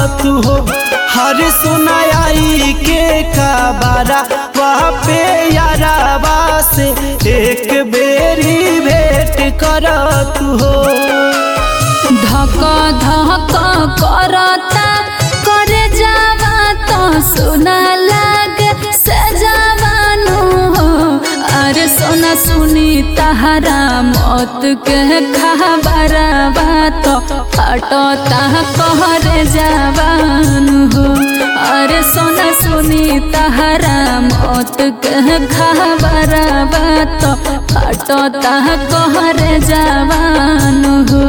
तू हो हर सुनाई के काबारा वहाँ पे याराबा से एक बेरी भेंट कर तू हो धक धक करता करे जावा तो सुना लागे से जवानु हो अरे सोना सुनी तहरा मौत के खबरवा तो फटता कहरे जवानु हो अरे सोना सुनी तहरा मौत के खबरवा तो फटता कहरे जवानु हो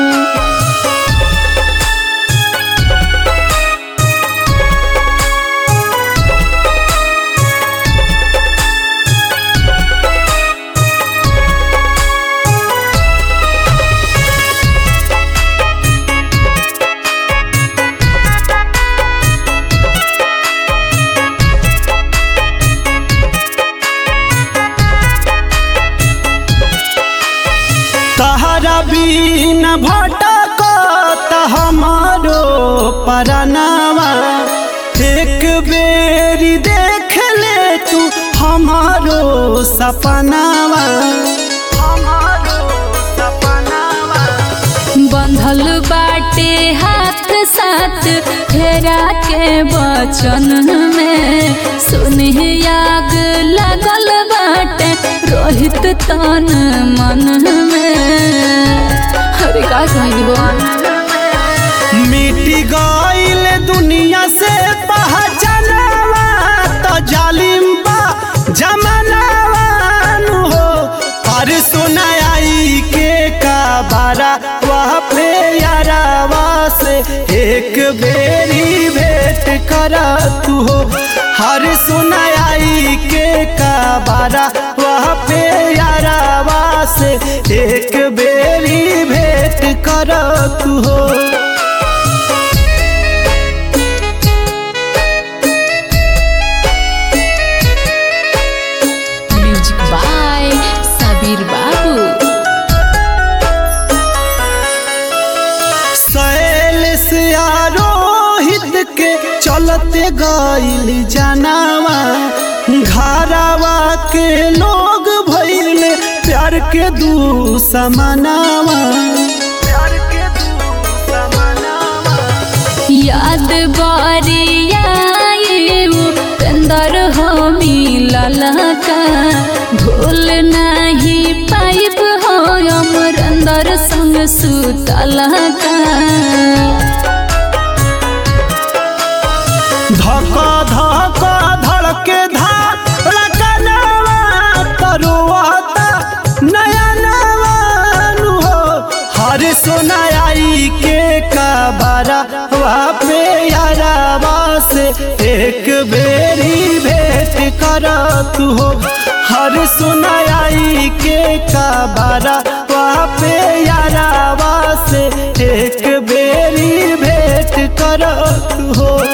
तहरा बीन भटकत हमारो परनावा एक बेरी देख ले तू हमारो सपनावा हमारो सपनावा बंधल बाटे हाथ साथ फेरा के बचन में सुनी आग लगल बाटे रोहित तन मन में अरे का कहिबो मिटी गईल दुनिया से पहचानवा तो जालिम बा जमानावा नु हो पर सुनाई के काबारा वह पे यारावा से एक बेरी भेंट कर तू हो हर सुनाई के काबारा वह पे यारावा से एक बेरी भेंट कर तू हो म्यूजिक बाय सबीर बाबू सैल से आरोहित के चलते गईल जनावा घरावा के लोग भइल प्यार के दू समानावा प्यार के दू समानावा याद बारिया अंदर हो मिलल का भूल नहीं पाइब हो अमर अंदर संग सुतल का धक धक धड़के धड़कनवा तरुआता नया नवानु हो हर सुनाई के काबारा वहाँ पे यारावा से एक बेरी भेंट कर तू हो हर सुनाई के काबारा वहाँ पे यारावा से एक बेरी भेंट कर तू हो